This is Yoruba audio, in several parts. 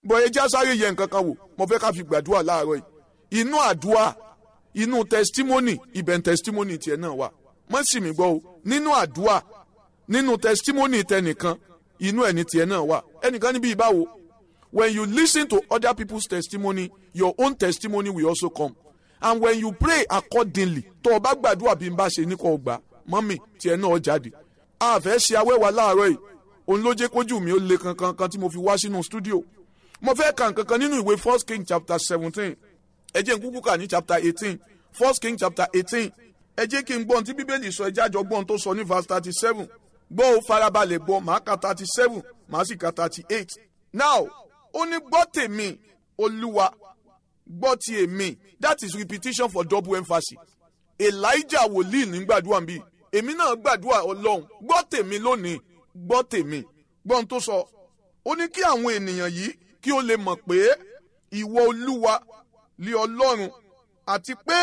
bọ̀yẹ já sáré yẹ nǹkan kan wò mo fẹ́ ká fi gbàdúrà láàárọ̀ yìí inú àdúrà inú testimony ibẹ̀ testimony tiẹ̀ náà wà mọ́ sì mí gbọ́ o nínú àdúrà nínú testimony tẹnìkan inú ẹni tiẹ̀ náà wà ẹnìkan níbi ìbáwo when you listen to other people's testimony your own testimony will also come and when you pray accordingly tó o bá gbàdúrà bí n bá ṣe ní kò gbà mọ́mì tiẹ̀ náà jáde a fẹ́ ṣe awẹ́wà láàárọ̀ yìí òun ló jẹ́ kójú mi ó le kankan kan tí mo fi wá sínú studio mo fẹ́ kà nǹkan kan nínú ìwé first king chapter seventeen ẹ jẹ́ n kúkú kà ní chapter eighteen first king chapter eighteen ẹ jẹ́ kí n gbọ́n tí bíbélì sọ ẹjẹ́ àjọ gbọ́n tó sọ ní verse thirty seven gbọ́ ó farabalẹ̀ gbọ́ màá ka thirty seven màá sì ka thirty eight now ó ní gbọ́ tèmi olúwa gbọ́ ti èmi that is repetition for double emphasis elijah wòlíì ní gbàdúrà bíi èmi náà gbàdúrà ọlọ́run gbọ́ tèmi lónìí gbọ́ tèmi gbọ́n tó sọ ó ní kí àwọn ènìyàn yìí kí ó lè mọ̀ pé ìwọ olúwa lé ọlọ́run àti pé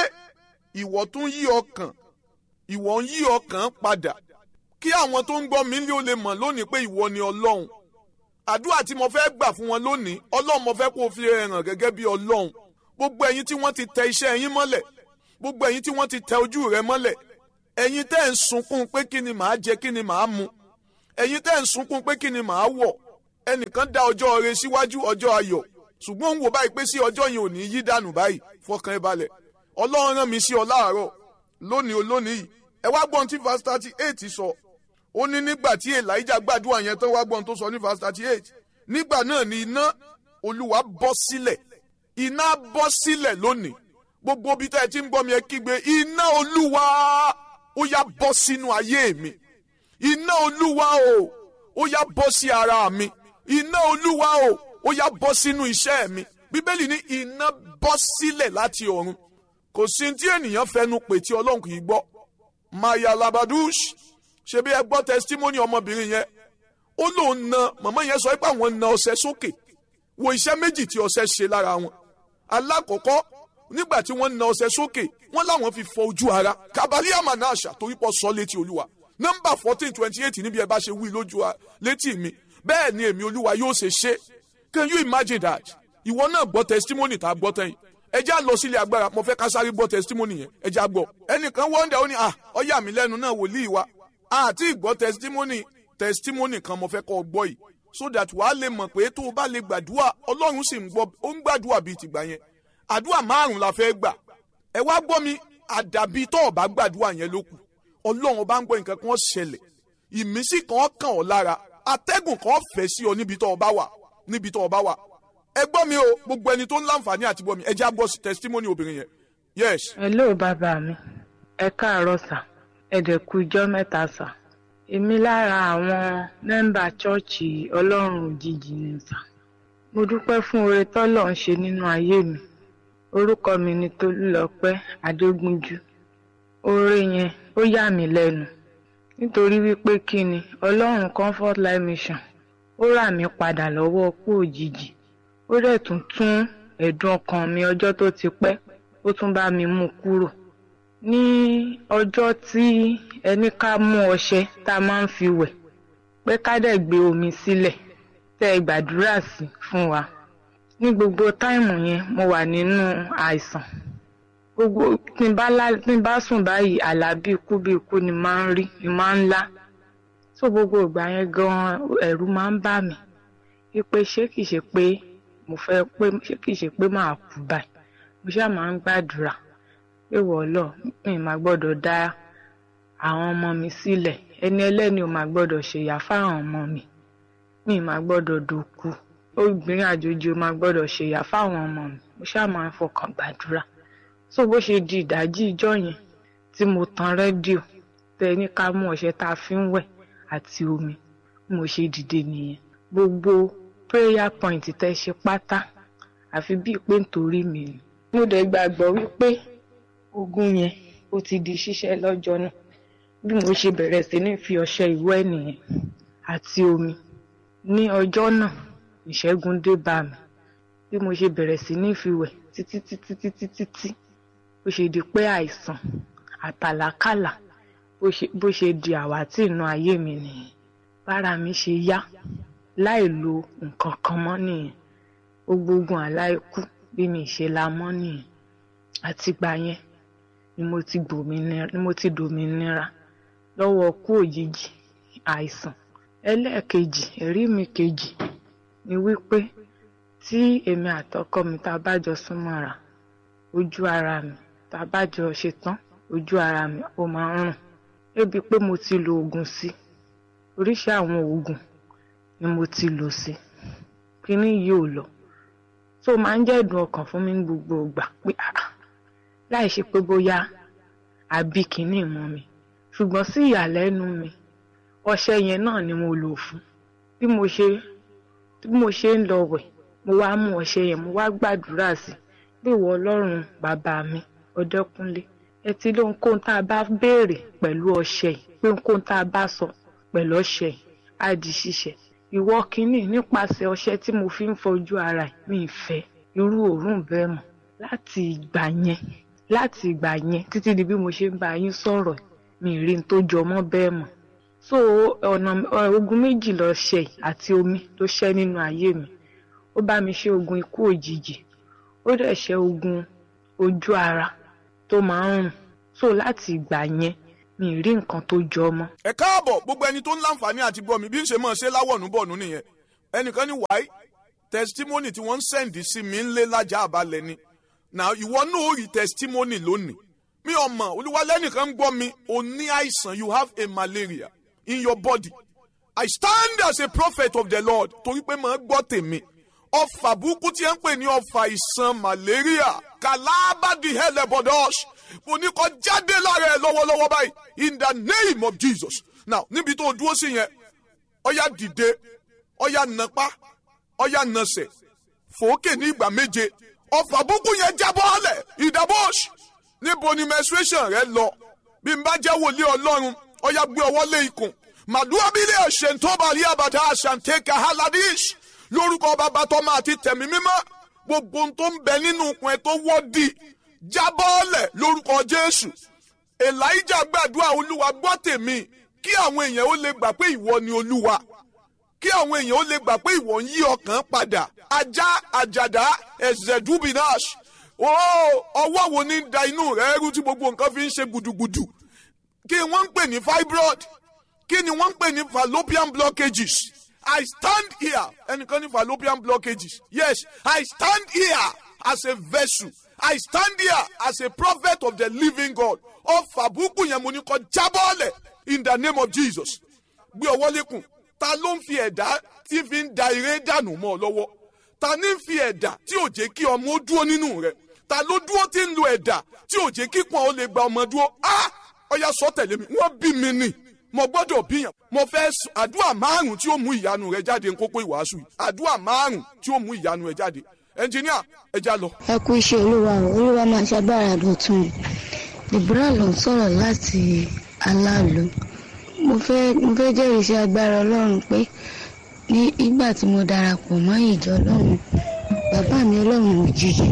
ìwọ tún yí ọkàn ìwọ ń yí ọkàn padà kí àwọn tó ń gbọ́ mi lé ó lè mọ̀ lónìí pé ìwọ ni ọlọ́run àdúrà tí mo fẹ́ gbà fún wọn lónìí ọlọ́run mo fẹ́ kó o fi hàn gẹ́gẹ́ bí ọlọ́run gbogbo ẹ̀yin tí wọ́n ti tẹ iṣẹ́ yín mọ́lẹ̀ gbogbo ẹ̀yin tí wọ́n ti tẹ ojú rẹ mọ́lẹ̀ ẹ̀yin tẹ́ ń sunkún pé kí ni màá jẹ kí ni màá mu ẹ̀yin tẹ́ ń sunkún pé kí ni màá wọ̀ ẹnìkan dá ọjọ́ rẹ síwájú ọjọ́ ayọ̀ ṣùgbọ́n ń wò báyìí pé sí ọjọ́ yẹn ò ní yí dànù báyìí fọkàn ẹ balẹ̀ ọlọ́run rán mi sí ọ láàárọ̀ lónìí olónìí yìí ẹ wá gbọ́n tí verse thirty eight sọ ó ní nígbà tí elijah gbàdúrà yẹn tán wá gbọ́n tó sọ ní verse thirty eight nígbà náà ni iná olúwa bọ́ sílẹ̀ iná bọ́ sílẹ̀ lónìí gbogbo bí tẹ́ ẹ ti ń gbọ́ mi ẹ kígbe iná olúwa ó yá bọ́ sínú ayé mi iná olúwa o ó yá bọ́ sí ara mi iná olúwa o ó yá bọ́ sínú iṣẹ́ mi bíbélì ní iná bọ́ sílẹ̀ láti ọ̀run kò sí tí ènìyàn fẹnu pè tí ọlọ́run kì í gbọ́ maya labadush ṣebí ẹ gbọ́ testimony ọmọbìnrin yẹn ó lóun na màmá yẹn sọ pé àwọn na ọṣẹ sókè wo iṣẹ́ méjì tí ọṣẹ ṣe lára wọn alákọ̀ọ́kọ́ nígbà tí wọ́n na ọṣẹ sókè wọ́n láwọn fi fọ ojú ara kabali amanasha torí pọ̀ sọ létí olúwa nọ́mbà fourteen twenty eight níbi ẹ bá ṣe wí lójú létí mi bẹ́ẹ̀ ni èmi olúwa yóò ṣe ṣe can you imagine that ìwọ náà gbọ́ testimony tá a gbọ́ tẹ́yìn ẹ já lọ sílé agbára mo fẹ́ ká sáré gbọ́ testimony yẹn ẹ já gbọ́ ẹnìkan wọ́ndà ó ní à ọyà mi lẹ́nu náà wòlíì wa àti ìgbọ́ testimony testimony kan mo fẹ́ kọ́ ọ gbọ́ yìí so that wàá lè mọ̀ pé tó o bá lè gbàdúrà ọlọ́run sì ń gbọ́ ó ń gbàdúrà bíi tìgbà yẹn àdúrà márùn la fẹ́ gbà ẹ wá gbọ́ mi àdàbí tó o bá gbàdúrà yẹn ló kù ọlọ́run ọba ń gbọ́ nǹkan kan ṣẹlẹ̀ ìmísí kan kàn ọ́ lára atẹ́gùn kan fẹ́ sí ọ níbi tó o bá wà níbi tó o bá wà ẹ gbọ́ mi o gbogbo ẹni tó ń láǹfààní àti gbọ́ mi ẹ já gbọ́ testimony obìnrin yẹn yes. hello bàbá mi ẹ káàárọ̀ sà ẹ dẹ̀ kú ijọ́ mẹ́ta sà èmi lára àwọn mẹ́mbà chọ́ọ̀chì ọlọ́run òjijì ni sà mo dúpẹ́ fún oore tọ́lọ̀ ń ṣe nínú ayé mi orúkọ mi ni tolúlọpẹ́ adégúnjú oore yẹn ó yà mí lẹ́nu nítorí wípé kí ni ọlọ́run comfort life mission ó rà mí padà lọ́wọ́ ọkú òjijì ó dẹ̀ tún tún ẹ̀dùn ọkàn mi ọjọ́ tó ti pẹ́ ó tún bá mi mú kúrò ní ọjọ́ tí ẹni ká mú ọṣẹ tá a máa ń fi wẹ̀ pé ká dẹ̀ gbé omi sílẹ̀ tẹ́ ẹ gbàdúrà sí fún wa ní gbogbo táìmù yẹn mo wà nínú àìsàn gbogbo tí n bá lá tí n bá sùn báyìí àlá bí ikú bí ikú ni máa ń rí ni máa ń lá tó gbogbo ìgbà yẹn gan ẹ̀rù máa ń bà mí wípé ṣé kìí ṣe pé mo fẹ́ pé ṣé kìí ṣe pé màá kú báyìí mo ṣáà máa ń gbàdúrà pé wọ́ọ́lọ́ mi máa gbọ́dọ̀ dá àwọn ọmọ mi sílẹ̀ ẹni ẹlẹ́ni ò máa gbọ́dọ̀ ṣèyà fáwọn ọmọ mi mi máa gbọ́dọ̀ dòkú obìnrin àjòjì ò máa gbọ́dọ̀ ṣèyà fáwọn ọmọ mi mo ṣáà máa ń fọkàn gbàdúrà so bó ṣe di ìdájí ìjọ yẹn tí mo tan rédíò tẹ ní ká mú ọṣẹ tá a fi ń wẹ̀ àti omi mo ṣe dìde nìyẹn gbogbo prayer point tẹ ṣe pátá àfi bíi pé nítorí mi ni mo dẹ̀ gbàgbọ́ wípé ogun yẹn ó ti di ṣíṣẹ́ lọ́jọ́ náà bí mo ṣe bẹ̀rẹ̀ sí ní fi ọṣẹ ìwẹ̀ nìyẹn àti omi ní ọjọ́ náà ìṣẹ́gun dé bá mi bí mo ṣe bẹ̀rẹ̀ sí ní fi wẹ̀ títí títí títí títí bó ṣe di pé àìsàn àtàlákàlà bó ṣe di àwátì inú ayé mi nìyẹn bára mi ṣe yá láì lo nǹkan kan mọ́ nìyẹn gbogbo ogun àlá ikú bí mi ṣe la mọ́ nìyẹn àtìgbà yẹn ni mo ti gbòmìnira ni mo ti dòmìnira lọ́wọ́ kú òjijì àìsàn ẹlẹ́ẹ̀kejì ẹ̀rí mi kejì ni wípé tí èmi àtọkọ mi tá a bá jọ súnmọ́ra ojú ara mi tá a bá jọ ṣetán ojú ara mi ó máa ń rùn débi pé mo ti lo oògùn sí oríṣi àwọn oògùn ni mo ti lò sí kíní yìí ò lọ tó máa ń jẹ́ ìdùn ọkàn fún mi ní gbogbo ìgbà pé ah láì ṣe pé bóyá àbí kíní mọ́ mi ṣùgbọ́n sí ìyàlẹ́nu mi ọṣẹ yẹn náà ni mo lò fún bí mo ṣe bí mo ṣe ń lọ wẹ̀ mo wá mú ọṣẹ yẹn mo wá gbàdúrà sí bí ìwọ ọlọ́run bàbá mi ọdẹkùnlé ẹ ti lóhun kóhun tá a bá béèrè pẹ̀lú ọṣẹ yìí pé kóhun tá a bá sọ pẹ̀lú ọṣẹ yìí á di ṣíṣẹ ìwọ kínní nípasẹ̀ ọṣẹ tí mo fi ń fojú ara ẹ̀ mi ì fẹ́ irú òórùn bẹ́ẹ̀ mọ́ láti ìgbà yẹn láti ìgbà yẹn títí di bí mo ṣe ń bá yín sọ̀rọ̀ mi ì rí n tó jọ mọ́ bẹ́ẹ̀ mọ́ so ọ̀nà ogun méjì lọ ṣe àti omi ló ṣẹ́ nínú ayé mi ó bá mi ṣe ogun ikú òjijì ó dẹ̀ ṣe ogun ojú ara tó máa ń rùn so láti ìgbà yẹn mi ì rí nǹkan tó jọ mọ́. ẹ káàbọ̀ gbogbo ẹni tó ń láǹfààní àti gbọ́ mi bí ń ṣe máa ṣe láwọ̀nù bọ̀nù nìyẹn ẹnìkan ní wáyé testimony tí wọ́n ń sẹ́ǹdì sí mi ń lé lájà àbálẹ̀ ni now ìwọ náà ó rí testimony lónìí mi ò mọ̀ olúwalẹ́nìkan ń gbọ́ mi o ní àìsàn you have a malaria in your body I stand as a prophet of the Lord torí pé màá gbọ́ tèmi ọfà burúkú tí ẹ ń pè ní ọfà ìsàn malaria kàlábàdì hẹlẹbọdọs mo ní kó jáde lára ẹ lọ́wọ́lọ́wọ́ báyìí in the name of Jesus now níbi tó o dúró sí yẹn ọyá dìde ọyá nàpá ọyá nàsẹ̀ fòókè ní ìgbà méje ọfà burúkú yẹn jábọ́ ọ̀lẹ̀ ìdàbọ̀s níbo ni menstruation rẹ lọ bí n bá jẹ́ wòlíì ọlọ́run ọyá gbé ọwọ́ lé ikùn màdúrà bílẹ̀ ẹ̀ṣẹ̀ tó bá rí àbàdà àṣàǹtẹ̀kà haladish lórúkọ bàbá tọ́mọ àti tẹ̀mí mímọ́ gbogbo ohun tó ń bẹ nínú ikùn ẹ tó wọ́ọ̀dì jábọ́ọ̀lẹ̀ lórúkọ jésù elijah gbàdúrà olúwa gbọ́ tèmi kí àwọn èèyàn ó lè gbà pé ìwọ ni olúwa kí àwọn èèyàn ó lè gbà pé ìwọ ń yí ọkàn padà ajá àjàdá ẹ̀zẹ̀dúbìnáṣ ọwọ́ wo ní da inú rẹ̀ rú tí gbogbo nǹkan fi ń ṣe gudugudu kí wọ́n ń pè ní fibroid kí ni wọ́n ń pè ní fallopian blockages I stand here ẹnìkan ní fallopian blockages yes I stand here as a vessel I stand here as a prophet of the living God ọfà búkú yẹn mo ní kó jábọ́ọ̀lẹ̀ in the name of Jesus gbé ọwọ́ lékun ta ló ń fi ẹ̀dá tí fi ń da eré dànù mọ́ ọ lọ́wọ́ ta ní fi ẹ̀dá tí ò jẹ́ kí ọmọ ó dúró nínú rẹ̀ ta ló dúró tí ń lo ẹ̀dá tí ò jẹ́ kí pọ́n ó lè gba ọmọ dúró ah ọ̀ya sọ tẹ̀lé mi wọ́n bí mi nì mo gbọ́dọ̀ bíyàn mo fẹ́ àdúrà márùn tí ó mú ìyanu rẹ jáde ń kókó ìwàásù yìí àdúrà márùn tí ó mú ìyanu rẹ jáde ẹnjìníà ẹ já lọ. ẹ kú iṣẹ́ olúwa o olúwa máa ṣàgbára dọ̀tun deborah ló ń sọ̀rọ̀ láti aláàlú mo fẹ́ mo fẹ́ jẹ́rìí sí agbára ọlọ́run pé ní ìgbà tí mo darapọ̀ mọ́ ìjọ ọlọ́run bàbá mi ọlọ́run òjijì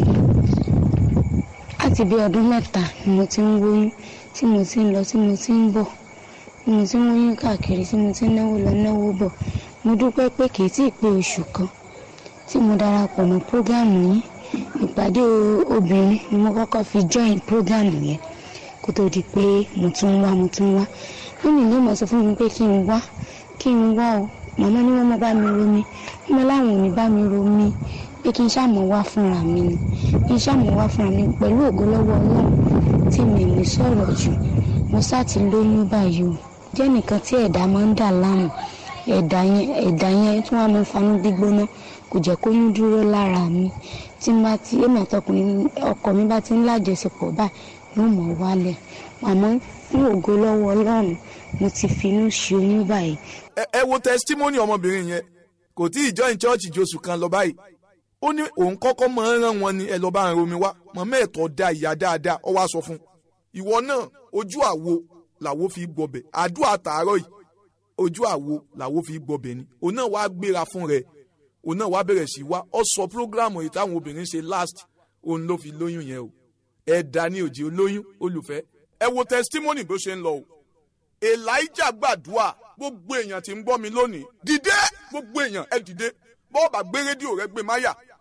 láti bí ọdún mẹ́ta ni mo ti ń wóyún tí mo ti ń lọ tí mo ti ń bọ̀ tí mo ti ń wóyún káàkiri tí mo ti ń náwó lọ náwó bọ̀ mo dúpẹ́ pé kì í tí ì pé oṣù kan tí mo darapọ̀ mọ́ prógámù yín ìpàdé obìnrin ni mo kọ́kọ́ fi join prógámù yẹn kó tó di pé mo tún wá mo tún wá lónìí ló mọ̀ sọ fún mi pé kí n wá kí n wá o màmá ni wọ́n mọ bá mi romi wọ́n mọ láwọn ò ní bá mi romi pé kí n ṣàmọ̀ wá fúnra mi ni kí n ṣàmọ̀ wá fúnra mi pẹ̀lú ògo lọ́wọ́ ọlọ́run tí mi ní sọ̀rọ̀ jù mo sá ti lóyún báyìí o jẹ́ nìkan tí ẹ̀dá máa ń dà láàmú ẹ̀dá yẹn ẹ̀dá yẹn tí wọ́n máa ń fanú gbígbóná kò jẹ́ kó yún dúró lára mi tí má ti èmi àtọkùnrin ọkọ mi bá ti ń lájọṣepọ̀ báyìí yóò mọ̀ wálẹ̀ àmọ́ fún ògo lọ́wọ́ ọlọ́run mo ti finú ṣe oyún báyìí. ẹ ẹ wo testimony ọmọbìnrin yẹn kò tí ì join church josù kan lọ báyìí ó ní òun kọ́kọ́ máa ń rán wọn ní ẹ lọ́ọ́ bá ń romi wá mọ̀mọ́ ẹ̀tọ́ da ìyá dáadáa ọ wá sọ fún un ìwọ náà ojú àwo làwo fi gbọbẹ̀ àdúrà tààrọ̀ yìí ojú àwo làwo fi gbọbẹ̀ ni òun náà wàá gbéra fún rẹ̀ òun náà wàá bẹ̀rẹ̀ sí wá ọ sọ programu yìí táwọn obìnrin ṣe last òun ló fi lóyún yẹn o ẹ̀dá ni òjì olóyún olùfẹ́ ẹ wo testimony bó ṣe ń lọ o elijah gbàdúrà gbogbo èèyàn tí ń gbọ́ mi lónìí dìde gbogbo èèyàn ẹ dìde bọ́ọ̀bà gbé rédíò rẹ gbé máyà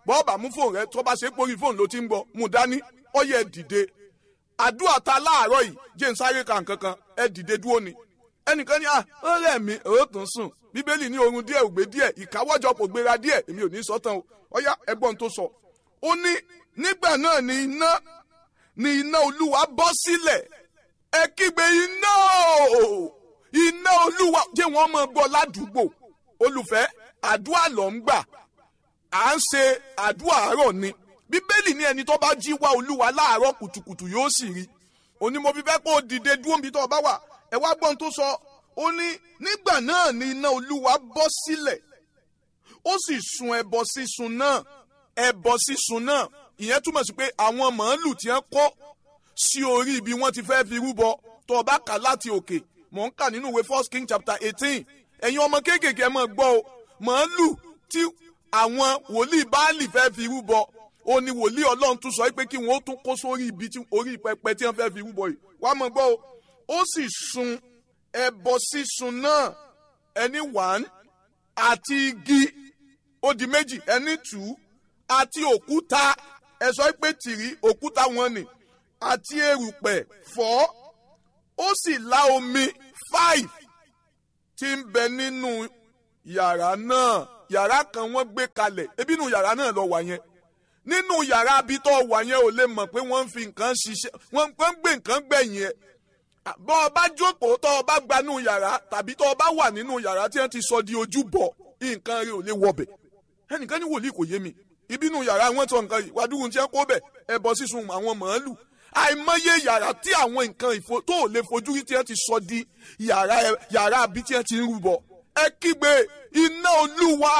bọ́ọ̀bà mú fóònù rẹ tó bá ṣe pórí fóònù ló ti ń gbọ́ mú dání ọyẹ dìde àdúrà ta láàárọ̀ yìí jẹ́ ń sáré kan kankan ẹ dìde dúró ni ẹnìkan ní à ó rẹ̀ mí ó tún sùn bíbélì ní oorun díẹ̀ ògbé díẹ̀ ìkáwọ́jọpọ̀ gbéra díẹ̀ èmi ò ní sọ tán o ọyá ẹgbọ́n tó sọ ó ní nígbà náà ni iná ni iná olúwa bọ́ sílẹ̀ ẹ kígbe iná o iná olúwa jẹ́ wọ́n mọ̀ gbọ́ ládùúgbò olùfẹ́ àdúrà ló ń gbà à ń ṣe àdúrà àárọ̀ ni bíbélì ní ẹni tó bá jí wá olúwa láàárọ̀ kùtùkùtù yóò sì rí òní mo fi fẹ́ kó o dìde dúró níbi tó o bá wà ẹ wá gbọ́n tó sọ ó ní nígbà náà ni iná olúwa bọ́ sílẹ̀ ó sì sun ẹbọ sísun náà ẹbọ sísun náà ìyẹn túmọ̀ sí pé àwọn màálù tí wọ́n kó sí orí ibi wọ́n ti fẹ́ fi rúbọ tó o bá kà láti òkè mò ń kà nínú ìwé first king chapter eighteen ẹ̀yin ọmọ kéékèèké ẹ máa gbọ́ o màálù tí àwọn wòlíì báàlì fẹ́ fi rúbọ ó ní wòlíì ọlọ́run tún sọ pé kí wọ́n ó tún kó sórí ibi tí orí pẹpẹ tí wọ́n fẹ́ fi rúbọ yìí wàá máa gbọ́ o ó sì sun ẹbọ sísun náà ẹni wàn àti igi ó di méjì ẹni tù ú àti òkúta ẹ sọ pé tìrí òkúta wọn ni àti erùpẹ̀ fọ́ ó sì lá omi five tí ń bẹ nínú yàrá náà yàrá kan wọ́n gbé kalẹ̀ ebi nínú yàrá náà lọ wà yẹn nínú yàrá abitọ́ wà yẹn ò lè mọ̀ pé wọ́n ń fi nǹkan ṣiṣẹ́ wọ́n ń gbé nǹkan gbẹ̀yìn ẹ̀ bọ́ ọ bá jókòó tọ́ ọ bá gbanú yàrá tàbí tọ́ ọ bá wà nínú yàrá tí wọ́n ti sọ di ojúbọ nǹkan rẹ̀ ò lè wọbẹ̀ ẹnìkan ní wòlíì kò yé mi ibinú yàrá wọn tọ nǹkan yìí wàdúrú tí wọ́n kó bẹ̀ ẹbọ sísun àwọn màálù àìmọye yàrá tí àwọn nǹkan ìfo tó ò lè fojú rí tí wọ́n ti sọ di yàrá yàrá àbí tí wọ́n ti ń rúbọ ẹ kígbe iná olúwa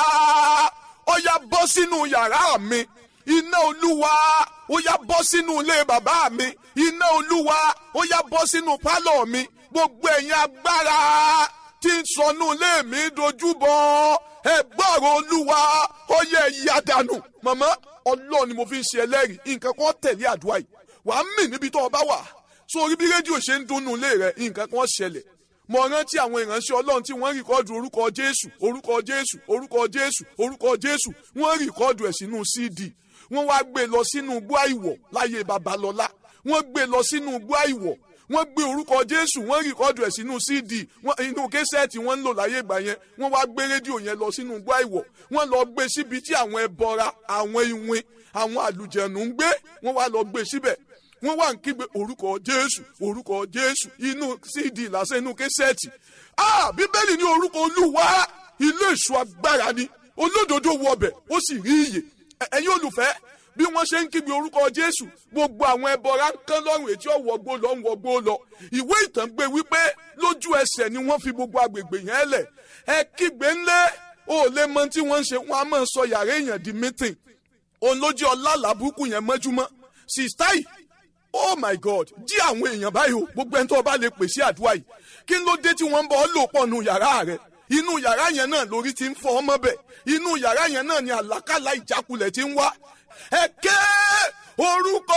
ó yá bọ́ sínú yàrá mi iná olúwa ó yá bọ́ sínú ilé bàbá mi iná olúwa ó yá bọ́ sínú pálọ̀ mi gbogbo ẹ̀yin agbára tí ń sọnù ilé mi dojúbọ ẹ gbọ́rọ̀ olúwa ó yẹ ìyá dànù màmá ọlọ́run ni mo fi ń ṣe ẹlẹ́rìí nǹkan kan tẹ̀lé àdúrà yìí wàá mì níbi tó o bá wà sórí bí rédíò ṣe ń dunnú ilé rẹ nǹkan kan ṣẹlẹ̀ mo rántí àwọn ìránṣẹ́ ọlọ́run tí wọ́n rìkọ́dù orúkọ jésù orúkọ jésù orúkọ jésù orúkọ jésù wọ́n rìkọ́dù ẹ̀ sínú cd wọ́n wá gbé lọ sínú igbó àìwọ̀ láyé babalọ́lá wọ́n gbé lọ sínú igbó àìwọ̀ wọ́n gbé orúkọ jésù wọ́n rìkọ́dù ẹ̀ sínú cd inú késẹ́ẹ̀tì wọ́n ń lò láyé ìgbà yẹn wọ́n wá gbé rédíò yẹn lọ sínú igbó àìwọ̀ wọ́n lọ gbé síbi tí àwọn ẹbọra àwọn iwin àwọn àlùjẹ̀nù ń gbé wọ́n wá lọ gbé síbẹ̀ wọ́n wá ń kígbe orúkọ jésù orúkọ jésù inú cd lásán inú késẹ́ẹ̀tì ah bíbélì ní orúkọ olúwa ilé ìṣọ́ agbára ni olódodo wọbẹ̀ ó sì rí iyè ẹ̀yin olùfẹ́ bí wọ́n ṣe ń kígbe orúkọ jésù gbogbo àwọn ẹbọra ń kán lọ́rùn etí ọ̀wọ́gbó lọ ń wọgbó lọ ìwé ìtàn gbé wípé lójú ẹsẹ̀ ni wọ́n fi gbogbo agbègbè yẹn lẹ̀ ẹ kígbe ńlẹ̀ ó lè mọ tí wọ́n ń ṣe wọ́n á máa sọ yàrá èèyàn di mítìn òun lójú ọlá làbúkù yẹn mọ́júmọ́ sista yìí oh my god jí àwọn èèyàn báyìí o gbogbo ẹni tó bá lè pèsè àdúrà yìí kí ló dé tí wọ́n ń bọ́ ọ lò pọ̀ nù yàrá rẹ̀ inú yàrá yẹn náà lórí ti ń fọ ọmọ bẹ̀ inú yàrá yẹn náà ni àlákàlà ìjákulẹ̀ ti ń wá ẹ ké orúkọ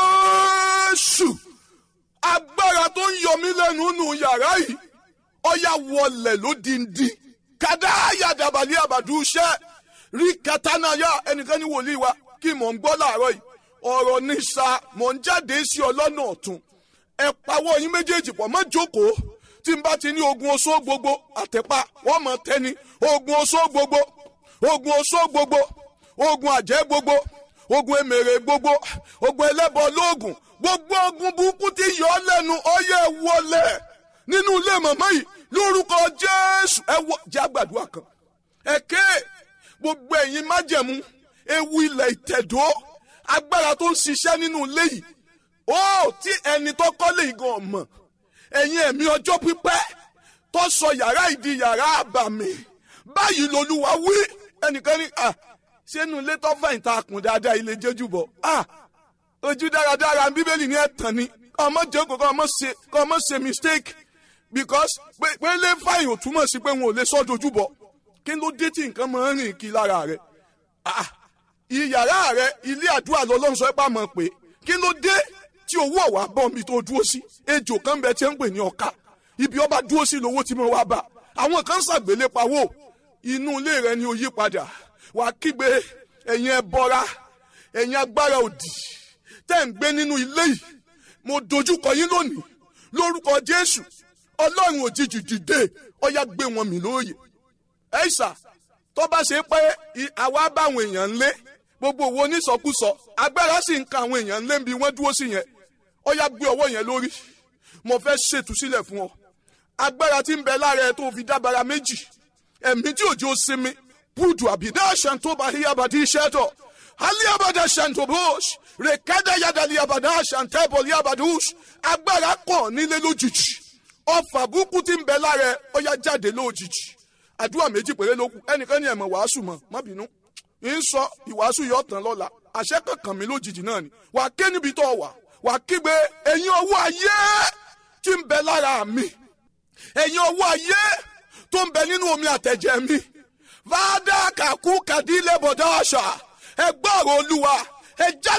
jésù agbára tó ń yọ mí lẹ́nu nù yàrá yìí ọ̀yà wọlẹ̀ lódìndí kàdáyà dàbàlì àbàdúṣẹ́ rí katanaya ẹnìkan ní wòlíì wa kí mò ń gbọ́ láàárọ̀ yìí ọ̀rọ̀ ní sa mò ń jáde sí ọlọ́nà ọ̀tún ẹ pawọ́ yín méjèèjì pọ̀ mọ́ jókòó tí n bá ti ní ogun oṣó gbogbo àtẹ̀pá wọ́n mọ̀ tẹ́ni ogun oṣó gbogbo ogun oṣó gbogbo ogun àjẹ́ gbogbo ogun emèrè gbogbo ogun ẹlẹ́bọ lóògùn gbogbo ogun burúkú tí yọ ọ́ lẹ́nu ọyẹ wọlé nínú ilé màmá yìí lórúkọ jésù ẹ wọ jẹ́ àgbàdua kan ẹ̀kẹ́ gbogbo ẹ̀yin májẹ̀mú ewu ilẹ̀ ìtẹ̀dó agbára tó ń ṣiṣẹ́ nínú ilé yìí ó tí ẹni tó kọ́lé igan ọ̀mọ̀ ẹ̀yin ẹ̀mí ọjọ́ pípẹ́ tó sọ yàrá ìdí yàrá àbàmì báyìí lolúwa wí ẹnìkan ní à sínú ilé tó fẹ̀yìn ta kùn dáadáa ilé jẹ́jú bọ̀ à ojú dáradára bíbélì ní ẹ̀tàn ni kọ́ ọmọ jókòó kọ́ ọmọ ṣe kọ́ ọmọ ṣe mistake because pé pé lé fàyìn ò túmọ̀ sí pé wọn ò lè sọ́ dojú bọ̀ kí ló dé tí nǹkan máa ń rìn kí lára rẹ̀ ah ìyàrá rẹ ilé àdúrà lọ́lọ́run sọ pé àmọ́ pé kí ló dé tí owó ọ̀wá bọ́ mi tó dúró sí ejò kan bẹ tí ń pè ní ọ̀ka ibi ọba dúró sí lówó tí mo wá bá àwọn kan ṣàgbélé pawó inú ilé rẹ ni ó yí padà wà á kígbe ẹ̀yin ẹbọra ẹ̀yin agbára òdì tẹ́ ń gbé nínú ilé yìí mo dojúkọ yín lónìí lórúkọ jésù ọlọ́run òjijì dìde ọyá gbé wọn mì lóòyè ẹ̀ṣà tó bá ṣe pé àwa báwọn èèyàn ń lé gbogbo owó onísọkúsọ agbára sì ń ka àwọn èèyàn ń lé bí wọ́n dúró sí yẹn ọyá gbé ọwọ́ yẹn lórí mo fẹ́ ṣètúsílẹ̀ fún ọ agbára tí ń bẹ lára ẹ tó fi dábàrà méjì ẹ̀mí tí òjò sinmi búdù àbídá ṣàǹtóbà híyàbàdí iṣẹ́ tọ̀ aliabada ṣàǹtóbòs rèkádà yàdàlí àbàdà ṣàǹtẹ́bọ̀ líabàdús agbára kàn nílé lójijì ọfà burúkú tí ń bẹ lára ẹ ọyá jáde lójijì àdúrà méjì péré ló kù ẹnìkan ní ẹ̀mọ̀ wàásù mọ̀ má bínú ń sọ ìwàásù yọ tán lọ́la àṣẹ kankan mi lójijì náà ni wà á ké níbi tó wà wà á kígbe ẹ̀yin ọwọ́ ayé tí ń bẹ lára mi ẹ̀yin ọwọ́ ayé tó ń bẹ nínú omi àtẹ̀jẹ̀ mi fàdà kàkú kàdílẹ̀ bọ̀dá àṣà ẹ gbọ́rọ̀ olúwa ẹ jáde